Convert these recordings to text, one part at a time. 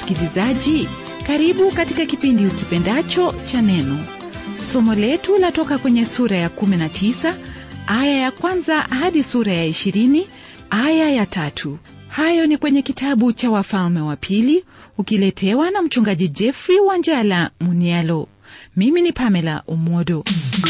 msikilizaji karibu katika kipindi ukipendacho cha neno somo letu latoka kwenye sura ya 19 aya ya kwanza hadi sura ya 20 aya ya tatu hayo ni kwenye kitabu cha wafalme wa pili ukiletewa na mchungaji jeffrey wanjala munialo mimi ni pamela umodo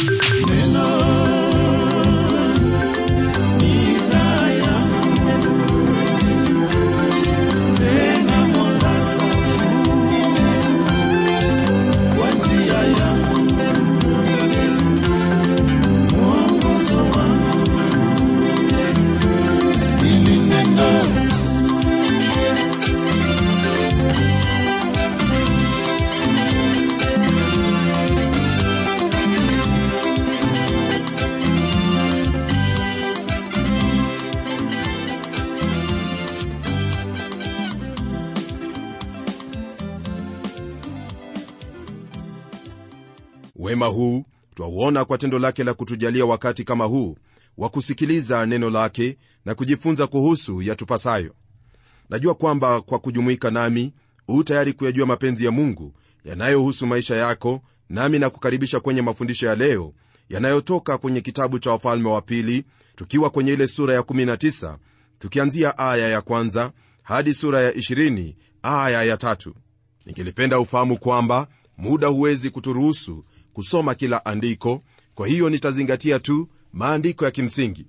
wema huu twauona kwa tendo lake la kutujalia wakati kama huu wa kusikiliza neno lake na kujifunza kuhusu yatupasayo najua kwamba kwa kujumuika nami huu tayari kuyajua mapenzi ya mungu yanayohusu maisha yako nami na kukaribisha kwenye mafundisho ya leo yanayotoka kwenye kitabu cha wafalme wa pili tukiwa kwenye ile sura ya 19 tukianzia aya ya kwanza hadi sura ya 20 aya ya tatu ningelipenda ufahamu kwamba muda huwezi kuturuhusu kusoma kila andiko kwa hiyo nitazingatia tu maandiko ya kimsingi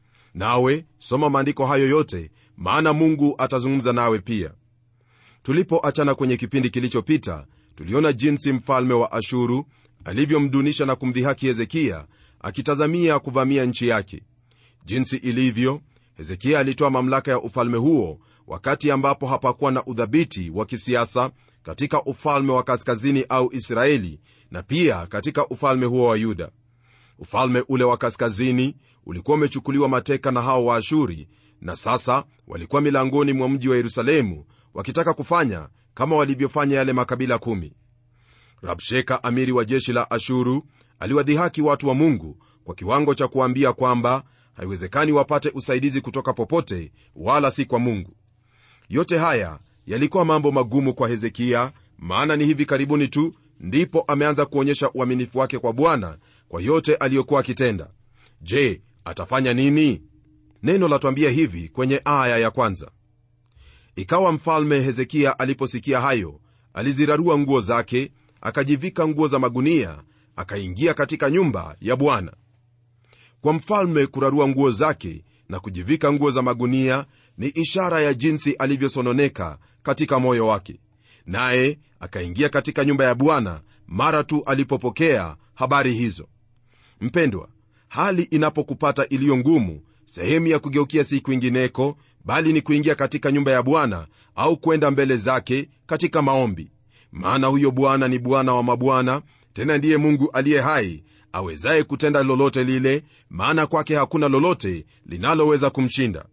nawe soma maandiko hayo yote maana mungu atazungumza nawe pia tulipoachana kwenye kipindi kilichopita tuliona jinsi mfalme wa ashuru alivyomdunisha na kumdhihaki hezekia akitazamia kuvamia nchi yake jinsi ilivyo hezekia alitoa mamlaka ya ufalme huo wakati ambapo hapakuwa na udhabiti wa kisiasa katika ufalme wa kaskazini au israeli na pia katika ufalme huo wa yuda ufalme ule wa kaskazini ulikuwa umechukuliwa mateka na hao waashuri na sasa walikuwa milangoni mwa mji wa yerusalemu wakitaka kufanya kama walivyofanya yale makabila kumi rabsheka amiri wa jeshi la ashuru aliwadhihaki watu wa mungu kwa kiwango cha kuambia kwamba haiwezekani wapate usaidizi kutoka popote wala si kwa mungu yote haya yalikuwa mambo magumu kwa hezekia maana ni hivi karibuni tu ndipo ameanza kuonyesha uaminifu wake kwa bwana kwa yote aliyokuwa akitenda je atafanya nini neno latwambia hivi kwenye aya ya kwanza ikawa mfalme hezekia aliposikia hayo alizirarua nguo zake akajivika nguo za magunia akaingia katika nyumba ya bwana kwa mfalme kurarua nguo zake na kujivika nguo za magunia ni ishara ya jinsi alivyosononeka katika moyo wake naye akaingia katika nyumba ya bwana mara tu alipopokea habari hizo mpendwa hali inapokupata iliyo ngumu sehemu ya kugeukia si kwingineko bali ni kuingia katika nyumba ya bwana au kwenda mbele zake katika maombi maana huyo bwana ni bwana wa mabwana tena ndiye mungu aliye hai awezaye kutenda lolote lile maana kwake hakuna lolote linaloweza kumshinda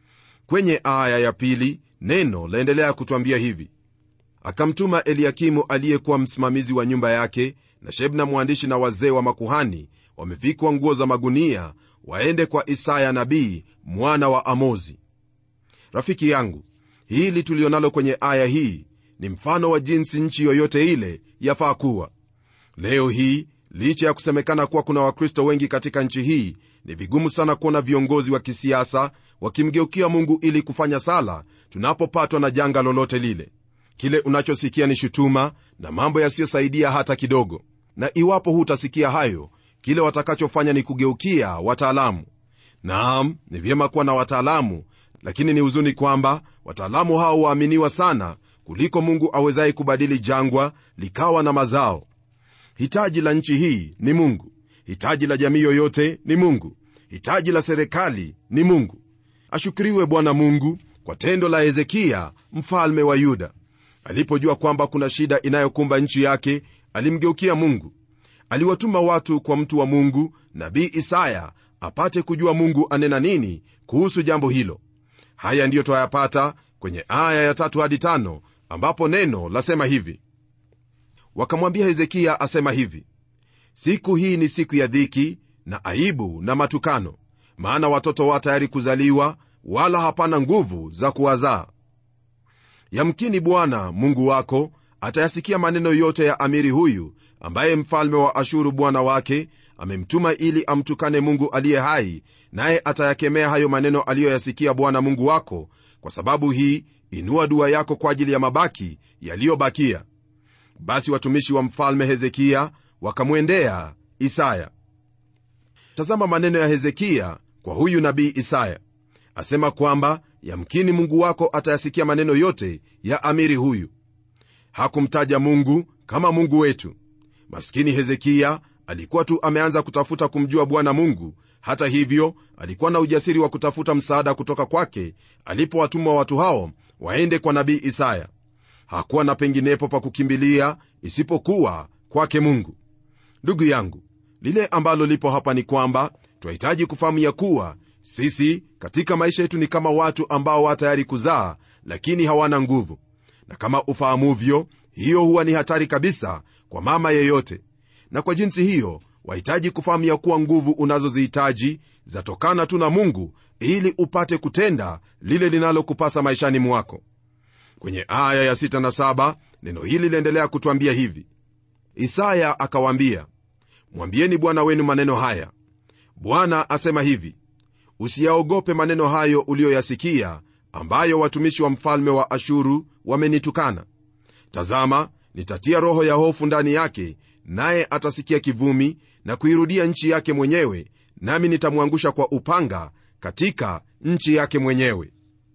kwenye aya ya pili neno laendelea kutwambia hivi akamtuma eliakimu aliyekuwa msimamizi wa nyumba yake na shebna mwandishi na wazee wa makuhani wamevikwa nguo za magunia waende kwa isaya nabii mwana wa amozi rafiki yangu hili tulionalo kwenye aya hii ni mfano wa jinsi nchi yoyote ile yafaa kuwa leo hii licha ya kusemekana kuwa kuna wakristo wengi katika nchi hii ni vigumu sana kuona viongozi wa kisiasa wakimgeukia mungu ili kufanya sala tunapopatwa na janga lolote lile kile unachosikia ni shutuma na mambo yasiyosaidia hata kidogo na iwapo hutasikia hayo kile watakachofanya ni kugeukia wataalamu naam ni vyema kuwa na wataalamu lakini ni huzuni kwamba wataalamu hao waaminiwa sana kuliko mungu awezaye kubadili jangwa likawa na mazao hitaji la nchi hii ni mungu hitaji la jamii yoyote ni mungu hitaji la serikali ni mungu ashukuriwe bwana mungu kwa tendo la hezekia mfalme wa yuda alipojua kwamba kuna shida inayokumba nchi yake alimgeukia mungu aliwatuma watu kwa mtu wa mungu nabii isaya apate kujua mungu anena nini kuhusu jambo hilo haya ndiyo twayapata kwenye aya ya tatu hadi tano ambapo neno lasema hivi wakamwambia hezekia asema hivi siku hii ni siku ya dhiki na aibu na matukano maana watoto wa tayari kuzaliwa wala hapana nguvu za kuwazaa yamkini bwana mungu wako atayasikia maneno yote ya amiri huyu ambaye mfalme wa ashuru bwana wake amemtuma ili amtukane mungu aliye hai naye atayakemea hayo maneno aliyoyasikia bwana mungu wako kwa sababu hii inua dua yako kwa ajili ya mabaki yaliyobakia basi watumishi wa mfalme hezekiya wakamwendea isaya tazama maneno ya hezekiya kwa huyu nabii isaya asema kwamba yamkini mungu wako atayasikia maneno yote ya amiri huyu hakumtaja mungu kama mungu wetu maskini hezekiya alikuwa tu ameanza kutafuta kumjua bwana mungu hata hivyo alikuwa na ujasiri wa kutafuta msaada kutoka kwake alipowatuma watu hao waende kwa nabii isaya hakuwa na penginepo pa kukimbilia isipokuwa kwake mungu ndugu yangu lile ambalo lipo hapa ni kwamba twahitaji kufahamu ya kuwa sisi katika maisha yetu ni kama watu ambao wa tayari kuzaa lakini hawana nguvu na kama ufahamuvyo hiyo huwa ni hatari kabisa kwa mama yeyote na kwa jinsi hiyo wahitaji kufahamu ya kuwa nguvu unazozihitaji zatokana tu na mungu ili upate kutenda lile linalokupasa maishani mwako kwenye aya ya 6 na 7 neno hili liendelea kutwambia hivi isaya akawaambia mwambieni bwana wenu maneno haya bwana asema hivi usiyaogope maneno hayo uliyoyasikia ambayo watumishi wa mfalme wa ashuru wamenitukana tazama nitatia roho ya hofu ndani yake naye atasikia kivumi na kuirudia nchi yake mwenyewe nami nitamwangusha kwa upanga katika nchi yake mwenyewe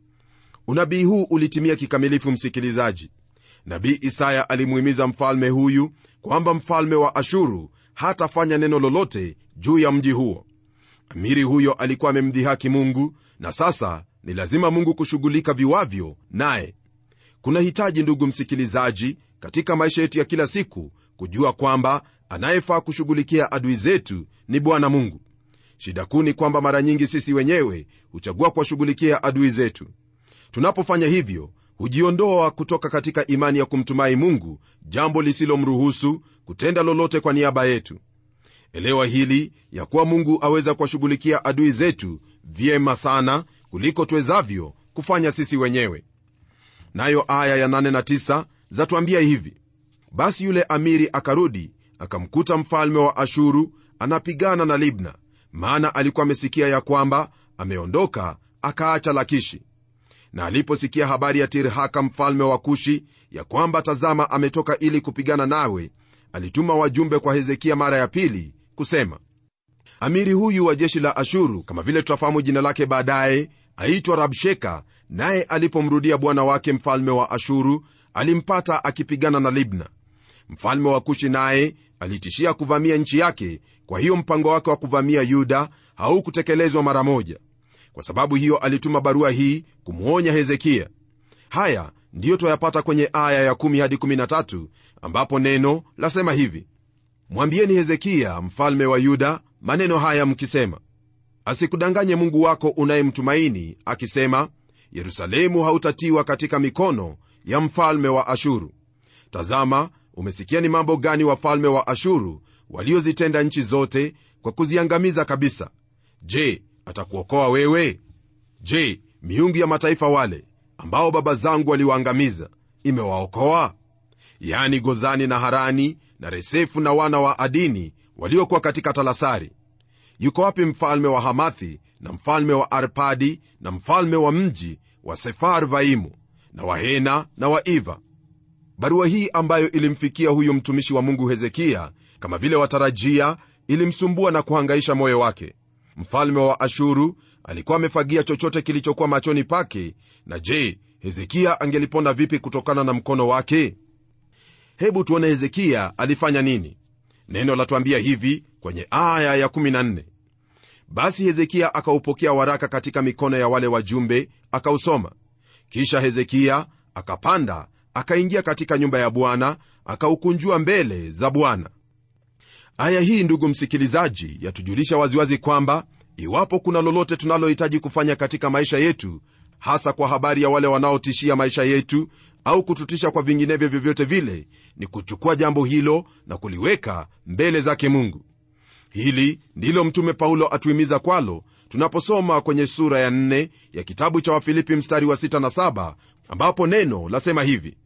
unabii huu ulitimia kikamilifu msikilizaji nabii isaya alimuhimiza mfalme huyu kwamba mfalme wa ashuru hatafanya neno lolote juu ya mji huo amiri huyo alikuwa amemdhihaki mungu na sasa ni lazima mungu kushughulika viwavyo naye kuna hitaji ndugu msikilizaji katika maisha yetu ya kila siku kujua kwamba anayefaa kushughulikia adui zetu ni bwana mungu shida kuu ni kwamba mara nyingi sisi wenyewe huchagua kuwashughulikia adui zetu tunapofanya hivyo hujiondoa kutoka katika imani ya kumtumai mungu jambo lisilomruhusu kutenda lolote kwa niaba yetu elewa hili ya kuwa mungu aweza kuwashughulikia adui zetu vyema sana kuliko tuwezavyo kufanya sisi wenyewe nayo aya ya 8 na 9 zatuambia hivi basi yule amiri akarudi akamkuta mfalme wa ashuru anapigana na libna maana alikuwa amesikia ya kwamba ameondoka akaacha lakishi na aliposikia habari ya tirhaka mfalme wa kushi ya kwamba tazama ametoka ili kupigana nawe alituma wajumbe kwa hezekia mara ya pili kusema amiri huyu wa jeshi la ashuru kama vile tutafahamu jina lake baadaye aitwa rabsheka naye alipomrudia bwana wake mfalme wa ashuru alimpata akipigana na libna mfalme wa kushi naye alitishia kuvamia nchi yake kwa hiyo mpango wake wa kuvamia yuda haukutekelezwa mara moja kwa sababu hiyo alituma barua hii kumwonya hezekia haya ndiyo twayapata kwenye aya ya 1 hadi 13 ambapo neno lasema hivi mwambieni hezekia mfalme wa yuda maneno haya mkisema asikudanganye mungu wako unayemtumaini akisema yerusalemu hautatiwa katika mikono ya mfalme wa ashuru tazama umesikia ni mambo gani wafalme wa ashuru waliozitenda nchi zote kwa kuziangamiza kabisa je atakuokoa wewe je miungu ya mataifa wale ambao baba zangu waliwaangamiza imewaokoa yani gozani na harani na resefu na wana wa adini waliokuwa katika talasari yuko wapi mfalme wa hamathi na mfalme wa arpadi na mfalme wa mji wa sefarvaimu na wahena na waiva barua hii ambayo ilimfikia huyu mtumishi wa mungu hezekia kama vile watarajia ilimsumbua na kuhangaisha moyo wake mfalme wa ashuru alikuwa amefagia chochote kilichokuwa machoni pake na je hezekia angelipona vipi kutokana na mkono wake hebu tuone hezekia alifanya nini neno latuambia hivi kwenye aya ya 14 basi hezekia akaupokea waraka katika mikono ya wale wajumbe akausoma kisha hezekia akapanda akaingia katika nyumba ya bwana akaukunjua mbele za bwana aya hii ndugu msikilizaji yatujulisha waziwazi kwamba iwapo kuna lolote tunalohitaji kufanya katika maisha yetu hasa kwa habari ya wale wanaotishia maisha yetu au kututisha kwa vinginevyo vyovyote vile ni kuchukua jambo hilo na kuliweka mbele zake mungu hili ndilo mtume paulo atuhimiza kwalo tunaposoma kwenye sura ya 4 ya kitabu cha wafilipi mstari wa 6 na 7 ambapo neno lasema hivi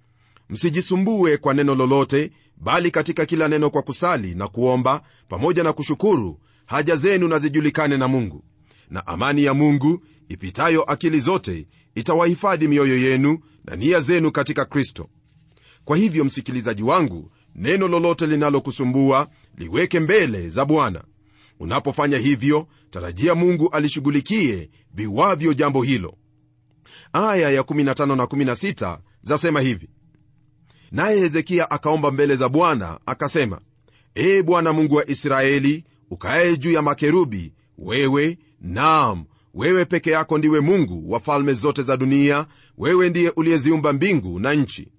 msijisumbue kwa neno lolote bali katika kila neno kwa kusali na kuomba pamoja na kushukuru haja zenu na zijulikane na mungu na amani ya mungu ipitayo akili zote itawahifadhi mioyo yenu na nia zenu katika kristo kwa hivyo msikilizaji wangu neno lolote linalokusumbua liweke mbele za bwana unapofanya hivyo tarajia mungu alishughulikie viwavyo jambo hilo aya ya 15 na 16 zasema hivi naye hezekia akaomba mbele za bwana akasema ee bwana mungu wa israeli ukaye juu ya makerubi wewe naam wewe peke yako ndiwe mungu wa falme zote za dunia wewe ndiye uliyeziumba mbingu na nchi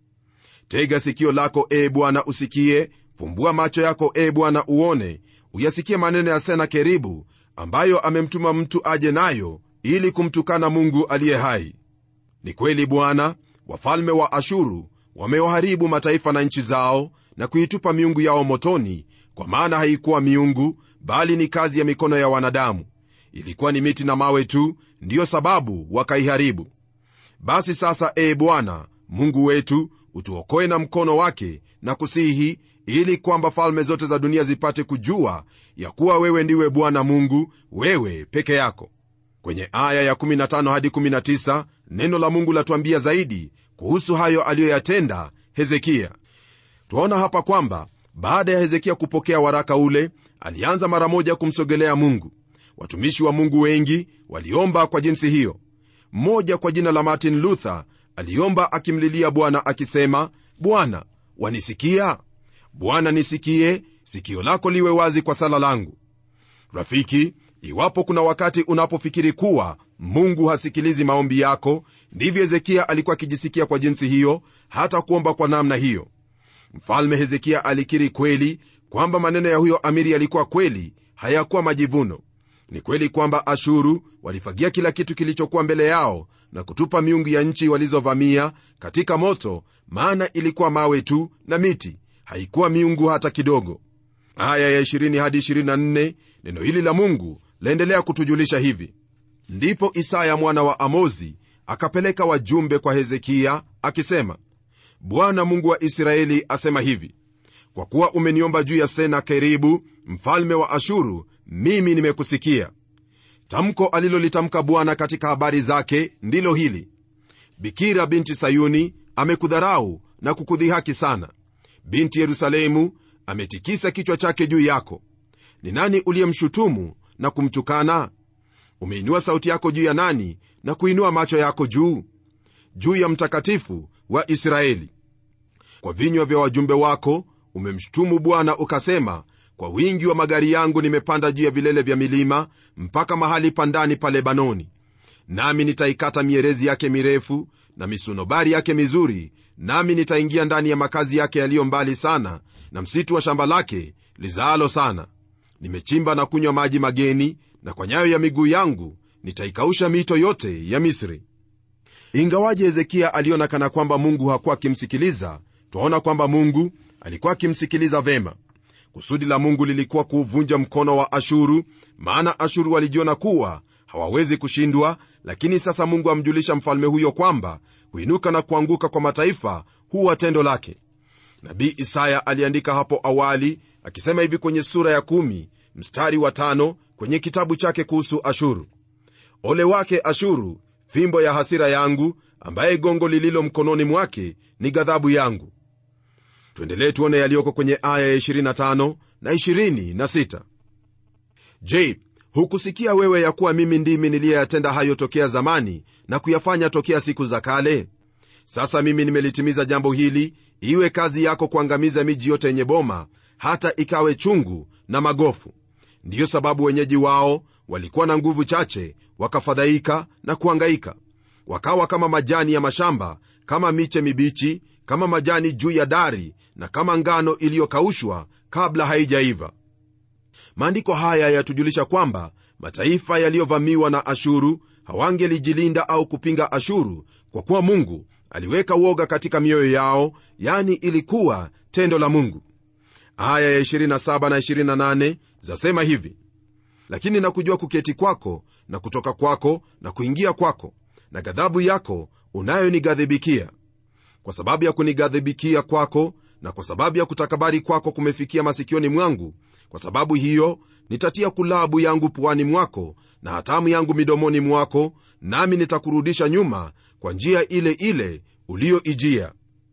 tega sikio lako ee bwana usikie fumbua macho yako ee bwana uone uyasikie maneno ya senakeribu ambayo amemtuma mtu aje nayo ili kumtukana mungu aliye hai ni kweli bwana wafalme wa ashuru wamewaharibu mataifa na nchi zao na kuitupa miungu yao motoni kwa maana haikuwa miungu bali ni kazi ya mikono ya wanadamu ilikuwa ni miti na mawe tu ndiyo sababu wakaiharibu basi sasa ee bwana mungu wetu utuokoe na mkono wake na kusihi ili kwamba falme zote za dunia zipate kujua ya kuwa wewe ndiwe bwana mungu wewe peke yako kwenye aya ya15 hadi 19 neno la mungu latuambia zaidi kuhusu hayo aliyoyatenda hezekia twaona hapa kwamba baada ya hezekia kupokea waraka ule alianza mara moja kumsogelea mungu watumishi wa mungu wengi waliomba kwa jinsi hiyo mmoja kwa jina la martin luther aliomba akimlilia bwana akisema bwana wanisikia bwana nisikie sikio lako liwe wazi kwa sala langu rafiki iwapo kuna wakati unapofikiri kuwa mungu hasikilizi maombi yako ndivyo hezekia alikuwa akijisikia kwa jinsi hiyo hata kuomba kwa namna hiyo mfalme hezekia alikiri kweli kwamba maneno ya huyo amiri yalikuwa kweli hayakuwa majivuno ni kweli kwamba ashuru walifagia kila kitu kilichokuwa mbele yao na kutupa miungu ya nchi walizovamia katika moto maana ilikuwa mawe tu na miti haikuwa miungu hata kidogo aya ya 20 hadi 24 neno hili la mungu laendelea kutujulisha hivi ndipo isaya mwana wa amozi akapeleka wajumbe kwa hezekia akisema bwana mungu wa israeli asema hivi kwa kuwa umeniomba juu ya senakeribu mfalme wa ashuru mimi nimekusikia tamko alilolitamka bwana katika habari zake ndilo hili bikira binti sayuni amekudharau na kukudhihaki sana binti yerusalemu ametikisa kichwa chake juu yako ni nani uliyemshutumu na kumtukana umeinua sauti yako juu ya nani na kuinua macho yako juu juu ya mtakatifu wa israeli kwa vinywa vya wajumbe wako umemshutumu bwana ukasema kwa wingi wa magari yangu nimepanda juu ya vilele vya milima mpaka mahali pa ndani pa lebanoni nami nitaikata mierezi yake mirefu na misunobari yake mizuri nami nitaingia ndani ya makazi yake yaliyo mbali sana na msitu wa shamba lake lizaalo sana nimechimba na kunywa maji mageni na kwa nyayo ya miguu yangu nitaikausha mito yote ya misri ingawaje hezekia aliona kana kwamba mungu hakuwa akimsikiliza twaona kwamba mungu alikuwa akimsikiliza vema kusudi la mungu lilikuwa kuuvunja mkono wa ashuru maana ashuru walijiona kuwa hawawezi kushindwa lakini sasa mungu amjulisha mfalme huyo kwamba kuinuka na kuanguka kwa mataifa huwa tendo lake nabii isaya aliandika hapo awali akisema hivi kwenye sura ya kumi, mstari wa tano, kwenye kitabu chake kuhusu ashuru ole wake ashuru fimbo ya hasira yangu ambaye gongo lililo mkononi mwake ni ghadhabu yangu tuendelee tuone yaliyoko kwenye aya ya 25 na 26 je hukusikia wewe ya kuwa mimi ndimi niliyeyatenda hayo tokea zamani na kuyafanya tokea siku za kale sasa mimi nimelitimiza jambo hili iwe kazi yako kuangamiza miji yote yenye boma hata ikawe chungu na magofu ndiyo sababu wenyeji wao walikuwa na nguvu chache wakafadhaika na kuangaika wakawa kama majani ya mashamba kama miche mibichi kama majani juu ya dari na kama ngano iliyokaushwa kabla haijaiva maandiko haya yatujulisha kwamba mataifa yaliyovamiwa na ashuru hawangelijilinda au kupinga ashuru kwa kuwa mungu aliweka woga katika mioyo yao yani ilikuwa tendo la mungu aya ya 27 na 28 zasema hivi lakini nakujua kuketi kwako na kutoka kwako na kuingia kwako na ghadhabu yako unayonighadhibikia kwa sababu ya kunighadhibikia kwako na kwa sababu ya kutakabari kwako kumefikia masikioni mwangu kwa sababu hiyo nitatia kulabu yangu puani mwako na hatamu yangu midomoni mwako nami nitakurudisha nyuma kwa njia ile ile uliyoijia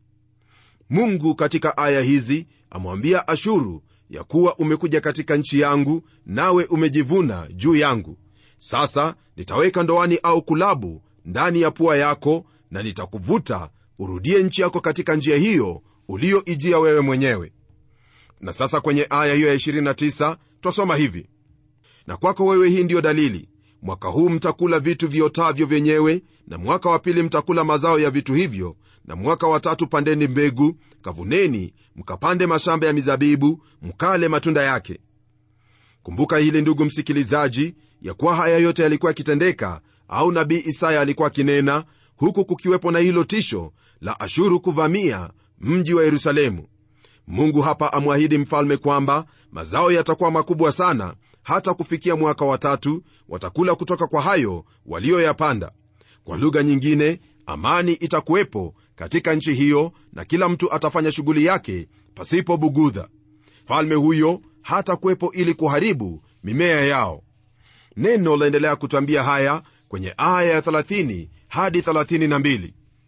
mungu katika aya hizi amwambia ashuru ya kuwa umekuja katika nchi yangu nawe umejivuna juu yangu sasa nitaweka ndoani au kulabu ndani ya pua yako na nitakuvuta urudie nchi yako katika njia hiyo uliyoijia wewe mwenyewe na sasa kwenye aya hiyo ya 29 twasoma hivi na kwako wewe hii ndiyo dalili mwaka huu mtakula vitu viotavyo vyenyewe na mwaka wa pili mtakula mazao ya vitu hivyo na mwaka wa tatu pandeni mbegu kavuneni mkapande mashamba ya mizabibu mkale matunda yake kumbuka hili ndugu msikilizaji ya kuwa haya yote yalikuwa yakitendeka au nabii isaya alikuwa akinena huku kukiwepo na hilo tisho la ashuru kuvamia mji wa yerusalemu mungu hapa amwahidi mfalme kwamba mazao yatakuwa makubwa sana hata kufikia mwaka wa tatu watakula kutoka kwa hayo walioyapanda kwa lugha nyingine amani itakuwepo katika nchi hiyo na kila mtu atafanya shughuli yake pasipo bugudha mfalme huyo hata kuwepo ili kuharibu mimea yao neno laendelea kutwambia haya kwenye aya ya 30 hadi 32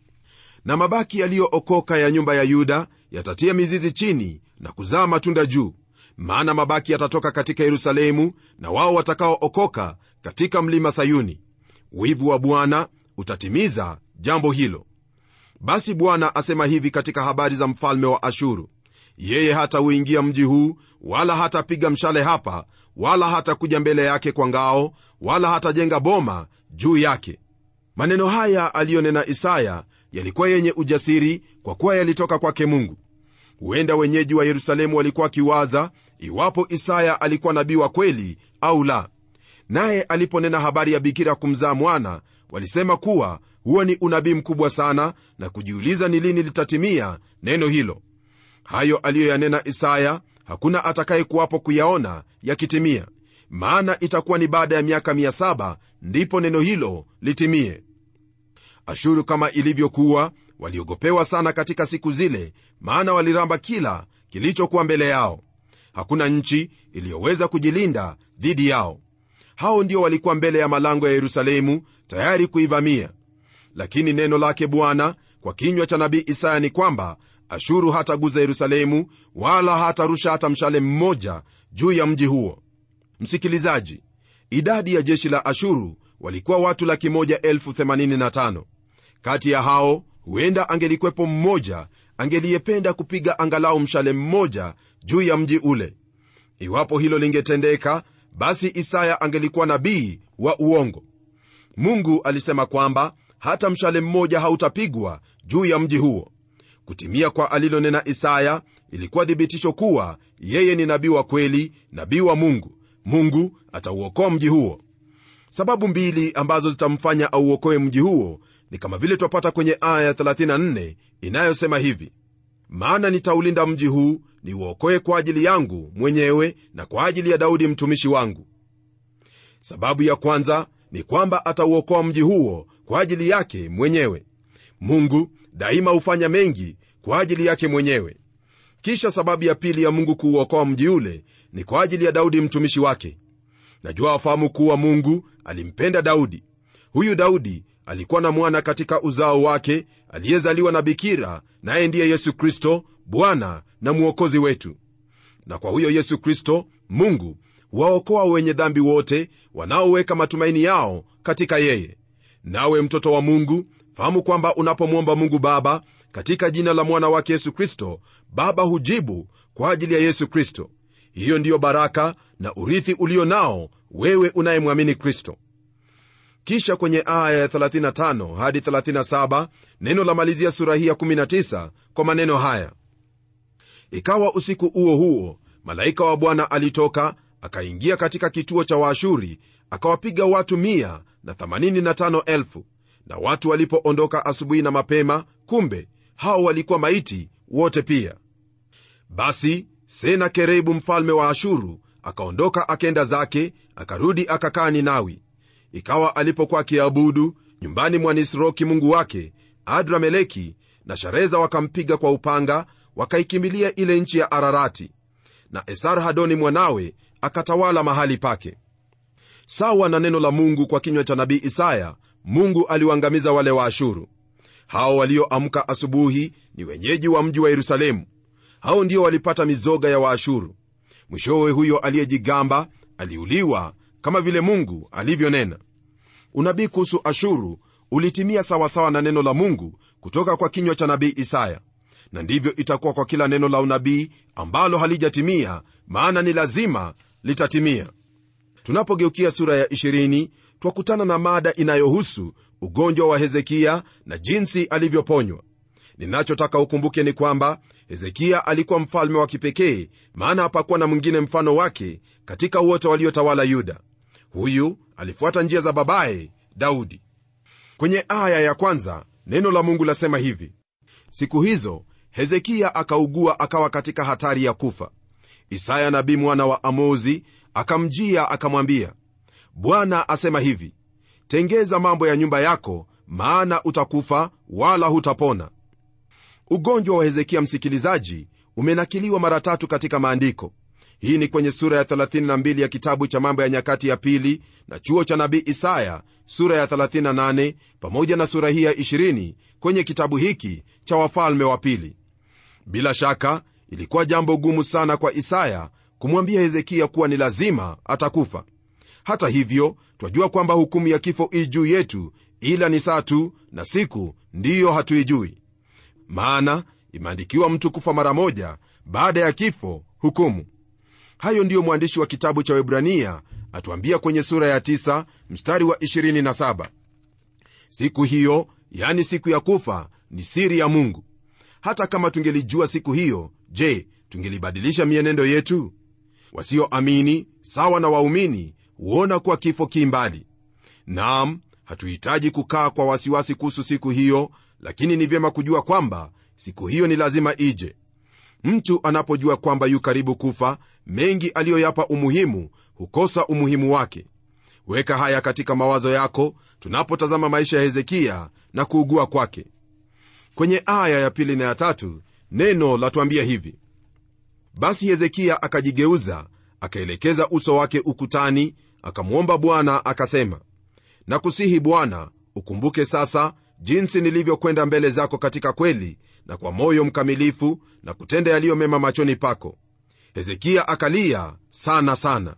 na mabaki yaliyookoka ya nyumba ya yuda yatatia mizizi chini na kuzaa matunda juu maana mabaki yatatoka katika yerusalemu na wao watakaookoka katika mlima sayuni wivu wa bwana utatimiza jambo hilo basi bwana asema hivi katika habari za mfalme wa ashuru yeye hatauingia mji huu wala hatapiga mshale hapa wala hatakuja mbele yake kwa ngao wala hatajenga boma juu yake maneno haya aliyonena isaya yalikuwa yenye ujasiri kwa kuwa yalitoka kwake mungu huenda wenyeji wa yerusalemu walikuwa wakiwaza iwapo isaya alikuwa nabii wa kweli au la naye aliponena habari ya bikira kumzaa mwana walisema kuwa huo ni unabii mkubwa sana na kujiuliza ni lini litatimia neno hilo hayo aliyoyanena isaya hakuna atakayekuwapo kuyaona yakitimia maana itakuwa ni baada ya miaka 7 ndipo neno hilo litimie ashuru kama ilivyokuwa waliogopewa sana katika siku zile maana waliramba kila kilichokuwa mbele yao hakuna nchi iliyoweza kujilinda dhidi yao hao ndio walikuwa mbele ya malango ya yerusalemu tayari kuivamia lakini neno lake bwana kwa kinywa cha nabii isaya ni kwamba ashuru hataguza yerusalemu wala hatarusha hata mshale mmoja juu ya mji huo msikilizaji idadi ya jeshi la ashuru walikuwa watu laki moja elfu themanini na tano kati ya hao huenda angelikwepo mmoja angeliyependa kupiga angalau mshale mmoja juu ya mji ule iwapo hilo lingetendeka basi isaya angelikuwa nabii wa uongo mungu alisema kwamba hata mshale mmoja hautapigwa juu ya mji huo kutimia kwa alilonena isaya ilikuwa thibitisho kuwa yeye ni nabii wa kweli nabii wa mungu mungu atauokoa mji huo sababu mbili ambazo zitamfanya auokoe mji huo ni kama vile twapata kwenye aya ya 34 inayosema hivi maana nitaulinda mji huu niuokoe kwa ajili yangu mwenyewe na kwa ajili ya daudi mtumishi wangu sababu ya kwanza ni kwamba atauokoa mji huo kwa ajili yake mwenyewe mungu daima hufanya mengi kwa ajili yake mwenyewe kisha sababu ya pili ya mungu kuuokoa mji ule ni kwa ajili ya daudi mtumishi wake najua wafahamu kuwa mungu alimpenda daudi huyu daudi alikuwa na mwana katika uzao wake aliyezaliwa na bikira naye ndiye yesu kristo bwana na mwokozi wetu na kwa huyo yesu kristo mungu huwaokoa wenye dhambi wote wanaoweka matumaini yao katika yeye nawe mtoto wa mungu fahamu kwamba unapomwomba mungu baba katika jina la mwana wake yesu kristo baba hujibu kwa ajili ya yesu kristo hiyo ndiyo baraka na urithi ulio nao wewe unayemwamini kristo kisha kwenye aya ya 35 hadi 37 neno la malizia sura hii ya 19 kwa maneno haya ikawa usiku huo huo malaika wa bwana alitoka akaingia katika kituo cha waashuri akawapiga watu 185 na watu walipoondoka asubuhi na mapema kumbe hao walikuwa maiti wote pia basi senakerebu mfalme wa ashuru akaondoka akenda zake akarudi akakaa ninawi ikawa alipokuwa akiabudu nyumbani mwa nisroki mungu wake adrameleki na shareza wakampiga kwa upanga wakaikimbilia ile nchi ya ararati na esarhadoni mwanawe akatawala mahali pake sawa na neno la mungu kwa kinywa cha nabii isaya mungu aliwaangamiza wale wa ashuru hao walioamka asubuhi ni wenyeji wa mji wa yerusalemu hao ndio walipata mizoga ya waashuru mwishowe huyo aliyejigamba aliuliwa kama vile mungu alivyonena unabii kuhusu ashuru ulitimia sawasawa na neno la mungu kutoka kwa kinywa cha nabii isaya na ndivyo itakuwa kwa kila neno la unabii ambalo halijatimia maana ni lazima litatimia tunapogeukia sura ya 20 twakutana na mada inayohusu ugonjwa wa hezekia na jinsi alivyoponywa ninachotaka ukumbuke ni kwamba hezekia alikuwa mfalme wa kipekee maana hapakuwa na mwingine mfano wake katika wote waliotawala yuda huyu alifuata njia za babaye daudi kwenye aya ya kwanza neno la mungu lasema hivi siku hizo hezekia akaugua akawa katika hatari ya kufa isaya nabii mwana wa amozi akamjia akamwambia bwana asema hivi tengeza mambo ya nyumba yako maana utakufa wala hutapona ugonjwa wa hezekia msikilizaji umenakiliwa mara tatu katika maandiko hii ni kwenye sura ya 32 ya kitabu cha mambo ya nyakati ya pili na chuo cha nabii isaya sura ya 38 pamoja na sura hii ya 20 kwenye kitabu hiki cha wafalme wa pili bila shaka ilikuwa jambo gumu sana kwa isaya kumwambia hezekia kuwa ni lazima atakufa hata hivyo twajua kwamba hukumu ya kifo ii juu yetu ila ni saa tu na siku ndiyo hatuijui maana imeandikiwa mtu kufa mara moja baada ya kifo hukumu hayo ndiyo mwandishi wa kitabu cha webrania atuambia kwenye sura ya 9 mstari wa 27 siku hiyo yani siku ya kufa ni siri ya mungu hata kama tungelijua siku hiyo je tungelibadilisha mienendo yetu wasioamini sawa na waumini huona kuwa kifo ki mbali nam hatuhitaji kukaa kwa wasiwasi kuhusu siku hiyo lakini ni vyema kujua kwamba siku hiyo ni lazima ije mtu anapojua kwamba yu karibu kufa mengi aliyoyapa umuhimu hukosa umuhimu wake weka haya katika mawazo yako tunapotazama maisha ya hezekia na kuugua kwake kwenye aya ya pili na ya tatu neno latuambia hivi basi hezekia akajigeuza akaelekeza uso wake ukutani akamwomba bwana akasema nakusihi bwana ukumbuke sasa jinsi nilivyokwenda mbele zako katika kweli na kwa moyo mkamilifu na kutenda yaliyo mema machoni pako hezekia akalia sana sana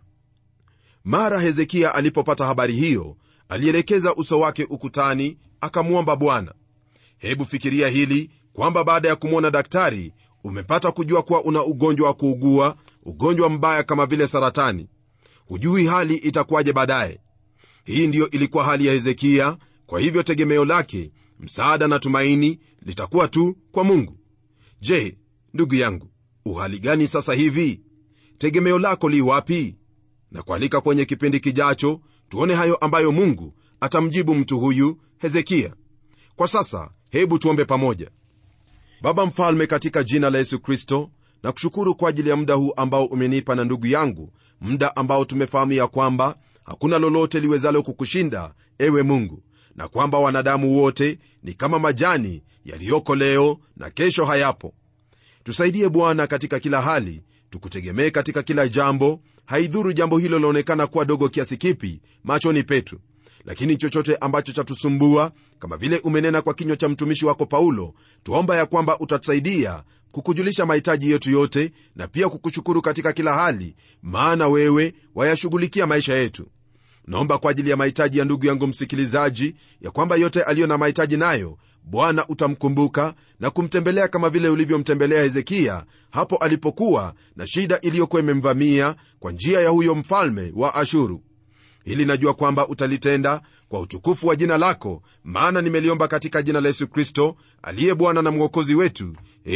mara hezekia alipopata habari hiyo alielekeza uso wake ukutani akamwomba bwana hebu fikiria hili kwamba baada ya kumwona daktari umepata kujua kuwa una ugonjwa wa kuugua ugonjwa mbaya kama vile saratani hujui hali itakuwaje baadaye hii ndiyo ilikuwa hali ya hezekia kwa hivyo tegemeo lake msaada na tumaini litakuwa tu kwa mungu je ndugu yangu uhali gani sasa hivi tegemeo lako li wapi na kualika kwenye kipindi kijacho tuone hayo ambayo mungu atamjibu mtu huyu hezekia kwa sasa hebu tuombe pamoja baba mfalme katika jina la yesu kristo na kushukuru kwa ajili ya muda huu ambao umenipa na ndugu yangu muda ambao tumefahamu ya kwamba hakuna lolote liwezalo kukushinda ewe mungu na kwamba wanadamu wote ni kama majani yaliyoko leo na kesho hayapo tusaidie bwana katika kila hali tukutegemee katika kila jambo haidhuru jambo hilo laonekana kuwa dogo kiasi kipi machoni petu lakini chochote ambacho chatusumbua kama vile umenena kwa kinywa cha mtumishi wako paulo tuomba ya kwamba utatusaidia kukujulisha mahitaji yetu yote na pia kukushukuru katika kila hali maana wewe wayashughulikia maisha yetu naomba kwa ajili ya mahitaji ya ndugu yangu msikilizaji ya kwamba yote aliyo na mahitaji nayo bwana utamkumbuka na kumtembelea kama vile ulivyomtembelea hezekia hapo alipokuwa na shida iliyokuwa imemvamia kwa njia ya huyo mfalme wa ashuru hili najua kwamba utalitenda kwa utukufu wa jina lako maana nimeliomba katika jina la yesu kristo aliye bwana na mwokozi wetu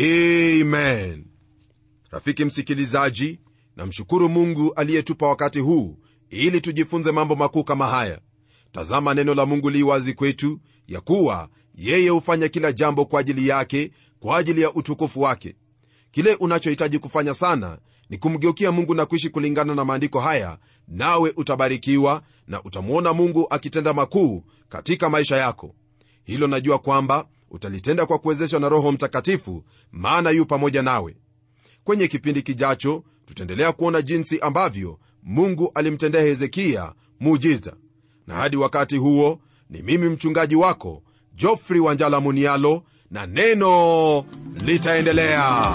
amen rafiki msikilizaji namshukuru mungu aliyetupa wakati huu ili tujifunze mambo makuu kama haya tazama neno la mungu li wazi kwetu ya kuwa yeye hufanya kila jambo kwa ajili yake kwa ajili ya utukufu wake kile unachohitaji kufanya sana ni kumgeukia mungu na kuishi kulingana na maandiko haya nawe utabarikiwa na utamwona mungu akitenda makuu katika maisha yako hilo najua kwamba utalitenda kwa kuwezeshwa na roho mtakatifu maana yu pamoja nawe kwenye kipindi kijacho tutaendelea kuona jinsi ambavyo mungu alimtendea hezekiya muujiza na hadi wakati huo ni mimi mchungaji wako jofri wanjala munialo na neno litaendelea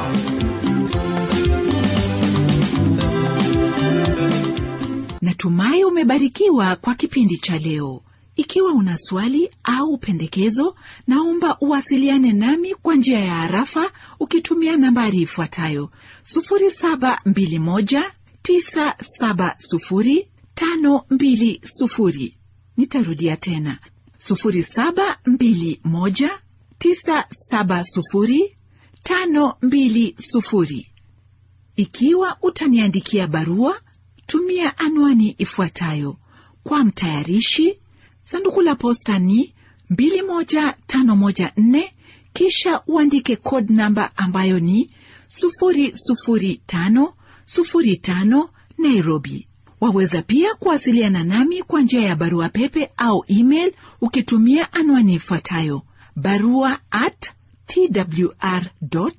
natumai umebarikiwa kwa kipindi cha leo ikiwa una swali au pendekezo naomba uwasiliane nami kwa njia ya harafa ukitumia nambari ifuatayo 721970520 nitarudia tena 721970520 ikiwa utaniandikia barua tumia anwani ifuatayo kwa mtayarishi sanduku la posta ni 21514 kisha uandike code namba ambayo ni 00505 nairobi waweza pia kuwasiliana nami kwa njia ya barua pepe au email ukitumia anwani ifuatayo barua at twr co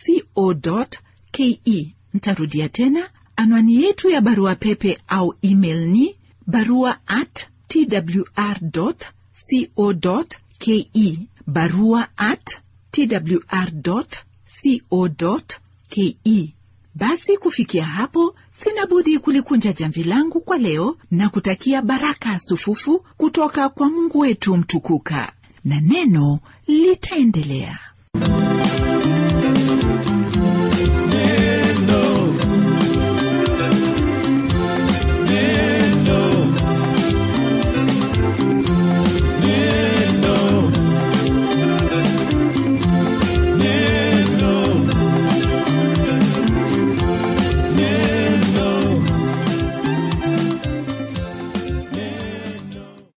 ke ntarudia tena anwani yetu ya barua pepe au email ni barua at twr.co.ke barua at twr.co.ke basi kufikia hapo sina budi kulikunja jamvi langu kwa leo na kutakia baraka sufufu kutoka kwa mungu wetu mtukuka na neno litaendelea